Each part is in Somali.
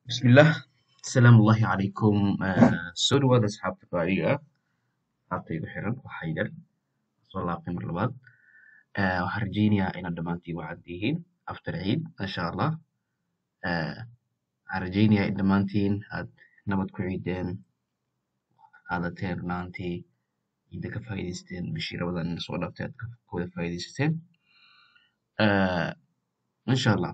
bismillaah asalaamu ullaahi calaykum soo dhawaada asxaabta qaaliga ah asxaabta igu xiran waxaa yar soo laabtay mar labaad Eh, waxaan rajeynayaa inaad dhammaantiin wacad tihiin after ciid insha allah Eh, waxaan rajeynayaa in dhammaantiin aad nabad ku ciideen qaadateen runaantii ciidda ka faa'iidaysteen bishii rabadan ina soo dhaaftay aad ka ka wada faa'iidaysateen Eh, insha allah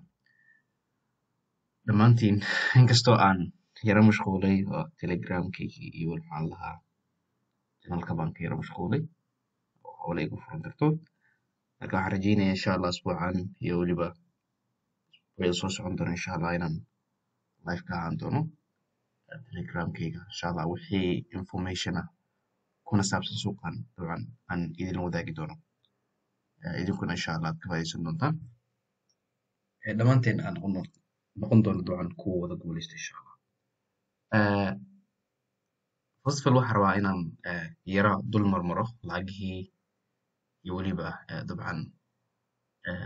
dhammaantiin inkastoo aan yara mashquulay oo telegramkaygii iyo maxaan lahaa janalka baan ka yara mashquulay oo howla igu furan dartood marka waxaan rajeynayaa insha allah asbuucan iyo weliba wayda soo socon doona insha allah inaan live ka ahaan doono eh, telegramkayga insha allah wixii information ah kuna saabsan suuqan dabcan aan idin wadaagi doono Eh, idinkuna insha allah aad ka faa'iidaysan doontaan Eh, dhammaanteen aan noqon doon- noqon doono dabcan kuwa wada guuleysta insha allah Eh, first of all waxaan rabaa inaan eh, yara dul marmaro lacagihii iyo weliba eh, dabcan eh,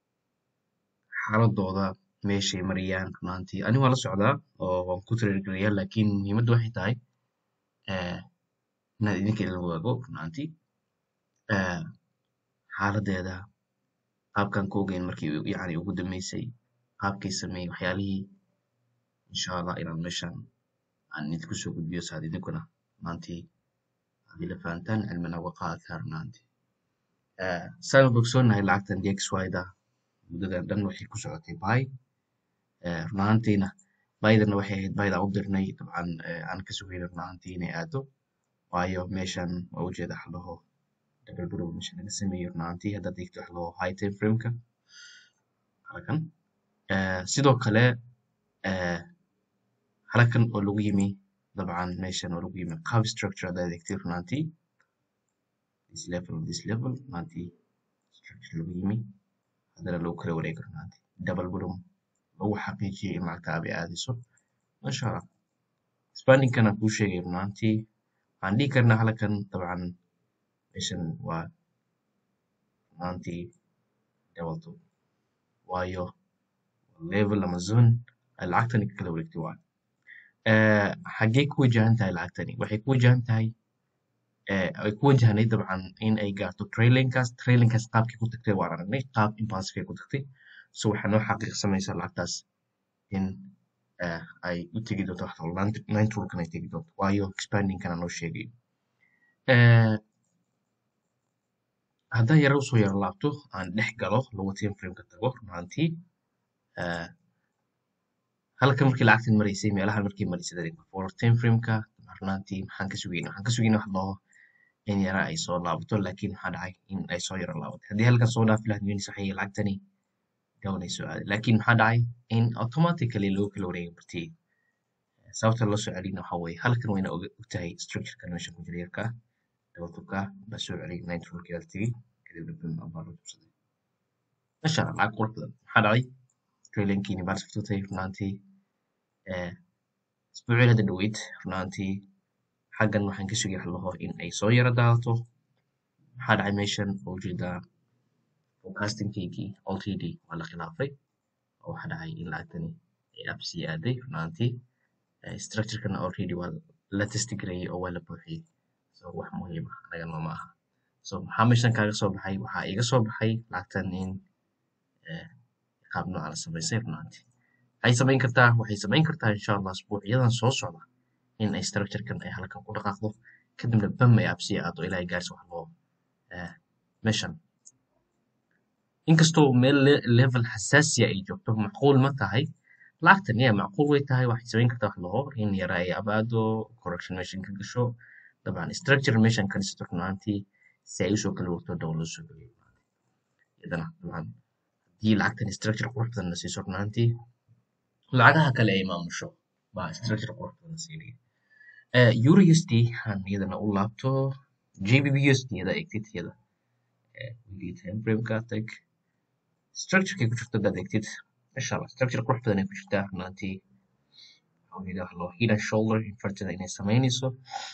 xaaladooda meeshay marayaan runaantii ani waan la socdaa oo waan ku tiriirgeliyaa laakiin muhiimaddu waxay tahay eh, inaad idinka idin wadaago runaantii eh, xaaladeeda qaabkan ku ogeyn markii u- yacni ugu dambeysay qaabkay sameeyey waxyaalihii insha allah inaan meeshan aan idinku soo gudbiyo saad idinkuna maantii aad ila fahantaan cilmina uga qaadataan runaantii Eh, saan u bogsoonnahay lacagtan dxyda muddadan dhan waxay ku socotay buy Eh, run ahaantiina baydana waxay ahayd bayd aan u dirnay dabcan eh, aan ka sugayna run ahaantii inay aado waayo meeshan waa ujeeda wax laho double blue meesha laga sameeyey run ahaantii haddaad eegto wax laho high time frameka halkan Eh, sidoo kale eh, halkan oo lagu yimi dabcan meeshan oo lagu yimi qaab structure haddaad eegtay run ahaantii this level this level run ahaantii structure lagu yimi haddana lagu kala wareego run ahaantii double blue lagu xaqiijiyey in lacagta abi aadayso masha allah spanningkana kuu sheegay run ahaantii waxaan dhihi karnaa halkan dabcan meeshan waa run ahaantii double two waayo level ama zone ay lacagtani ka kala wareegtay waa Eh, xaggee ku wajahan tahay lacagtani waxay ku wajahan tahay eh, ay ku wajahnay dabcan in ay gaarto trailinkaas trailinkaas qaabkii ku tagtay waan aragnay qaab impulsive ay ku tagtay so waxaa noo xaqiiqsamaysa lacagtaas in eh, ay u tegi doonto wax walba nine rulkan ay tegi doonto waayo expandingkana noo sheegay Eh, haddaan yara usoo yara laabto aan dhex galo lagu time frameka tago run ahaantii eh, halkan markii lacagtan maraysay meelahan markii maraysay dadka forward time frameka run ahaantii maxaan ka sugayna waxaan ka sugayna wax laho in yara ay soo laabato laakiin maxaa dhacay in ay soo yara laabatay haddii halkan soo dhaafi lahayd minis waxay lacagtani down ay soo aaday laakiin maxaa dhacay in automatically loo kala wareegay bartii sababta loo soo celina waxaa weeye halkan wayna og ogtahay structurekan meesha ku jira yarka ah dabaltubka baa soo celiyay nine rulkii la tegey kadibna bin baa loo jabsaday masha allah lacag qurux badan maxaa dhacay trailinkiini baa saftatay runaantii eh, isbuucii hadda dhaweyd runaantii xaggan waxaan ka sugay wax laho in ay soo yara daadato maxaa dhacay meeshan oo ujeedaa forecastingkaygii ltd waa la khilaafay oo waxaa dhacay in lacagtani ay up sii aaday runaantii Eh, structurekana already waa la testigareeyey oo waa la buuxiyey so wax muhiim ah anaga nooma aha so maxaa meeshan kaaga soo baxay waxaa iga soo baxay lacagtan in eh, qaab nooca la samaysay runaantii waxay samayn kartaa waxay samayn kartaa insha allah asbuucyadan soo socda in ay structurekan ay halkan ku dhaqaaqdo kadibna bam ay absiya aado ilaa ay gaarso wax loo eh, meeshan inkastoo meel le- level xasaasiya ay joogto macquul ma tahay lacagtan ya macquul way tahay waxay samayn kartaa wax laho in yara ay abaado correction meeshan ka gasho dabcan structure meeshan ka dhisato runaantii si ay usoo kala wagto dhow loo soo geliyo iyadana dabcan haddii lacagtan structure qurux badan la siiso runaantii lacagaha kale ay maamusho baa structure qurux badan la siinaya Eh, euro usd aan iyadana u laabto jbb usd yada egtid iyada eh, weekly time frameka tag structurekay ku jirto hadaad egtid insha allah structure qurux badan ay ku jirtaa runaantii waxaa weeye wax loo head and shoulder inverted inay samaynayso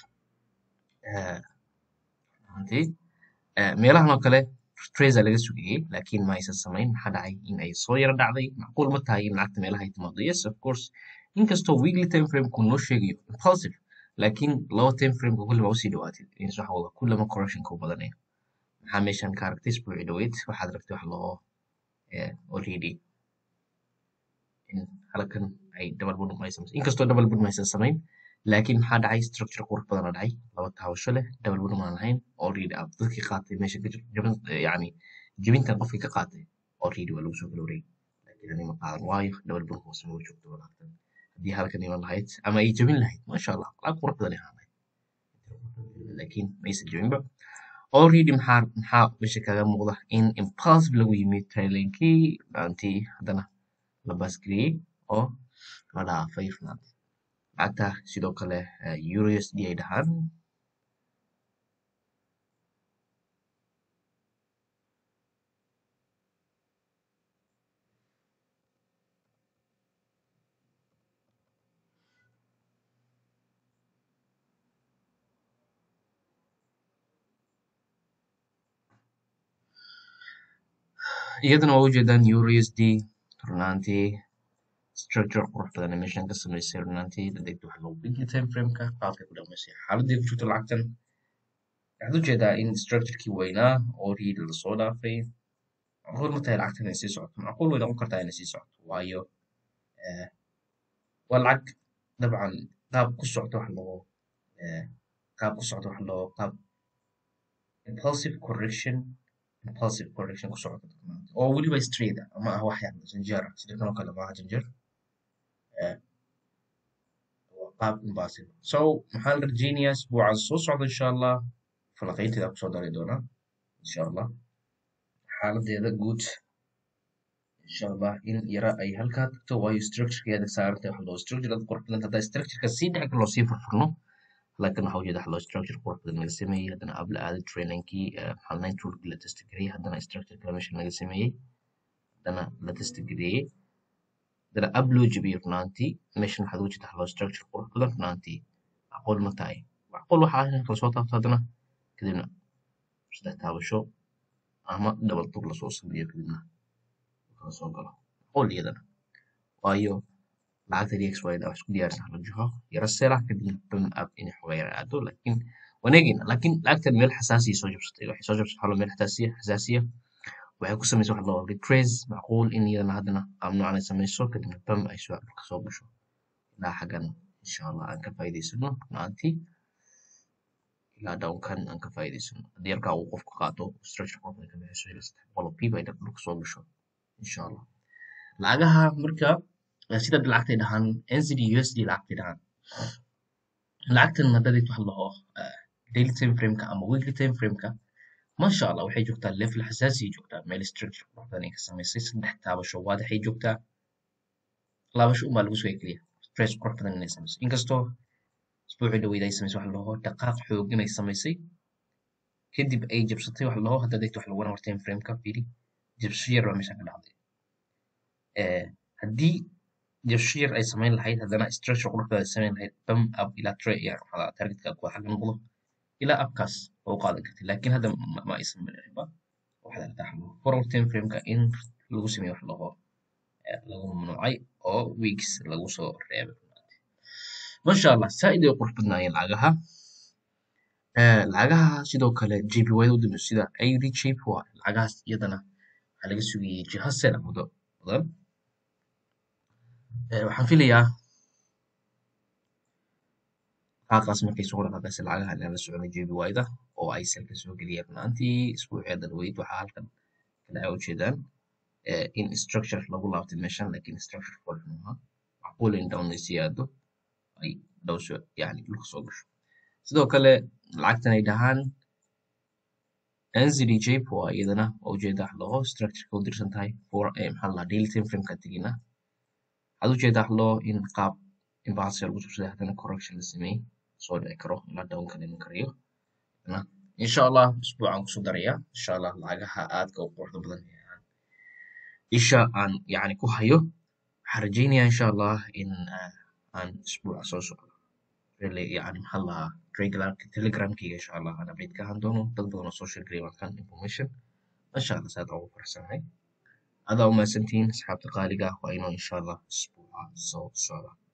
eh, runaantii Eh, meelahan oo kale tracer laga sugayey laakiin ma aysan samayn maxaa dhacay in ay soo yara dhacday macquul ma tahay in lacagta meelaha ay timaado yes of course inkastoo weekly time frameka noo sheegayo impulsive laakiin laba time frameka kullima usii dhawaatid ins waxa wada kullama correctionka u badanayo maxaa meeshan ka aragtay isbuuci dhaweyd waxaad aragtay wax loo already in halkan ay double bottom ay samaysay inkastoo double bottom aysan samayn laakiin maxaa dhacay structure qurux badana dhacay laba taabasho leh double bottom aan lahayn already ah dadkii qaatay meesha ka jabin yani jabintan qofkii ka qaatay already waa lagu soo kala wareegay laakiin ani ma qaadan waayo double bottom hoose ma joogto walaagtan haddii halkan iman lahayd ama ay jabin lahayd maasha allah laag qurux badan ay ahaan lahayd laakiin maysan jabinba already maxaa maxaa meesha kaga muuqda in impulsive lagu yimid trailenkii dhaantii haddana la baasgeliyey oo la dhaafay runaantii lacagta sidoo kale euro usd ay dhahaan iyadana waa ujeedaan euro usd runaantii structure qurux badan ee meeshan ka samaysay runaantii dadegta waxa lagu weekly time frameka qaabkay ku dhaqmaysay xaaladii ku jirto lacagtan waxaad ujeedaa in structurekii weynaa oo riid lasoo dhaafay macquul ma tahay lacagtan inay sii socoto macquul way noqon kartaa inay sii socoto waayo waa lacag dabcan qaab ku socdo wax loo qaab ku socdo wax loo qaab impulsive correction impulsive correction ku socdo oo weliba straight ah ama ah wax yar janjeer ah sida kanoo kale maaha janjeer qaab impulsive so maxaan rajeynayaa isbuucan soo socda insha allah falaqaynteeda kusoo dari doonaa insha allah xaaladeeda guud insha allah in yara ay halkaa tagto waayo structurekeeda saarantay wax loo structure dad qurux badan haddaa structureka sii dhexga loo sii furfurno laakiin waxa ujeeda wax loo structure qurux badan laga sameeyey haddana ab la aaday trainingkii maxaa nine toolkii la testgareeyey haddana structure kale meesha laga sameeyey haddana la testgareeyey haddana ab loo jebiyey runaantii meeshan waxaad ujeeda wax loo structure qurux badan runaantii macquul ma tahay macquul waxa ah in lasoo taabto haddana kadibna saddex taabasho ama double tur lasoo sameeyo kadibna kala soo galo macquul iyadana waayo lacagta dx y wax isku diyaarsan la jiho yara seela kadibna bam up inay xoga yara aado laakiin waneegina laakiin lacagtan meel xasaasiya soo jabsatay waxay soo jabsatay halo meel xasaasiya xasaasiya waxay ku samaysay wax loo retrace macquul in iyadana haddana qaab noocan ay samayso kadibna bam ay soo dhulka soo gasho ilaa xaggan insha allah aan ka faa'iidaysano runaantii ilaa downkan aan ka faa'iidaysano haddii yarkaa uu qofku qaato structure qofka ka bixiso ilaa saddex boqol oo pib ay dhulka soo gasho insha allah lacagaha marka sida lacagtay dhahaan NZD USD lacagtay dhahaan lacagtan haddaad wax laho daily time frameka ama weekly time frameka masha allah waxay joogtaa level xasaasiya joogtaa meel structure qurux badan ay ka samaysay saddex taabasho waadaxay joogtaa laabasho unbaa lagu soo keliya stress qurux badan inay samaysay inkastoo isbuucii dhaweyd ay samaysay wax laho dhaqaaq xoog inay samaysay kadib ay jabsatay wax laho haddaad wax lagu one hour time frameka fiiri jabsasho yar baa meeshan ka dhacday haddii jabshir ay samayn lahayd haddana structure quruxda ay samayn lahayd bam up ilaa tre yani waxaa targetka kuwa xagga noqdo ilaa upkaas oo u qaadan kartay laakiin hadda ma aysan marinba waxaad aragtaa xalo forward time frameka in lagu sameeyo wax laho lagu mamnuucay oo weeks lagu soo reebay masha allah saaid ay qurux badnaayeen lacagaha lacagaha sidoo kale jp wada u dambeyo sida ad jp waa lacagahaas iyadana waxaa laga sugayay jiha sena muddo badan waxaan filayaa qaaqaas markay soo dhaqaaqaysa lacagaha inaan la soconay JPY-da oo ay salka soo geliyeen runaantii isbuucii dalweyd waxaa halkan kale ay ujeedaan in structure lagu laabtay meeshan laakiin structure fold maaha macquul in down ay sii aado ay dhowso yani dhulka soo gasho sidoo kale lacagtan ay dhahaan NZD JPY iyadana waa ujeeda wax loo structure u dirsan tahay for maxaa la daily time frame ka tegina waxaad ujeedaa wax loo in qaab imbalance lagu subsaday haddana correction la sameeyey soo dhici karo ilaa downkan iman karayo insha allah isbuucan kusoo daraya insha allah lacagaha aadka u quruxda badan isha aan yani ku hayo waxaan rajeynaya insha allah in aan isbuuca soo socdo yani maxaa lahaa telegramkayga insha allah aan update ka ahaan doono dad badan oo social gram kan information masha allah saad ugu faraxsanahay adaa umahadsantihiin asxaabta qaaliga waa inoo insha allah isbuuca soo socda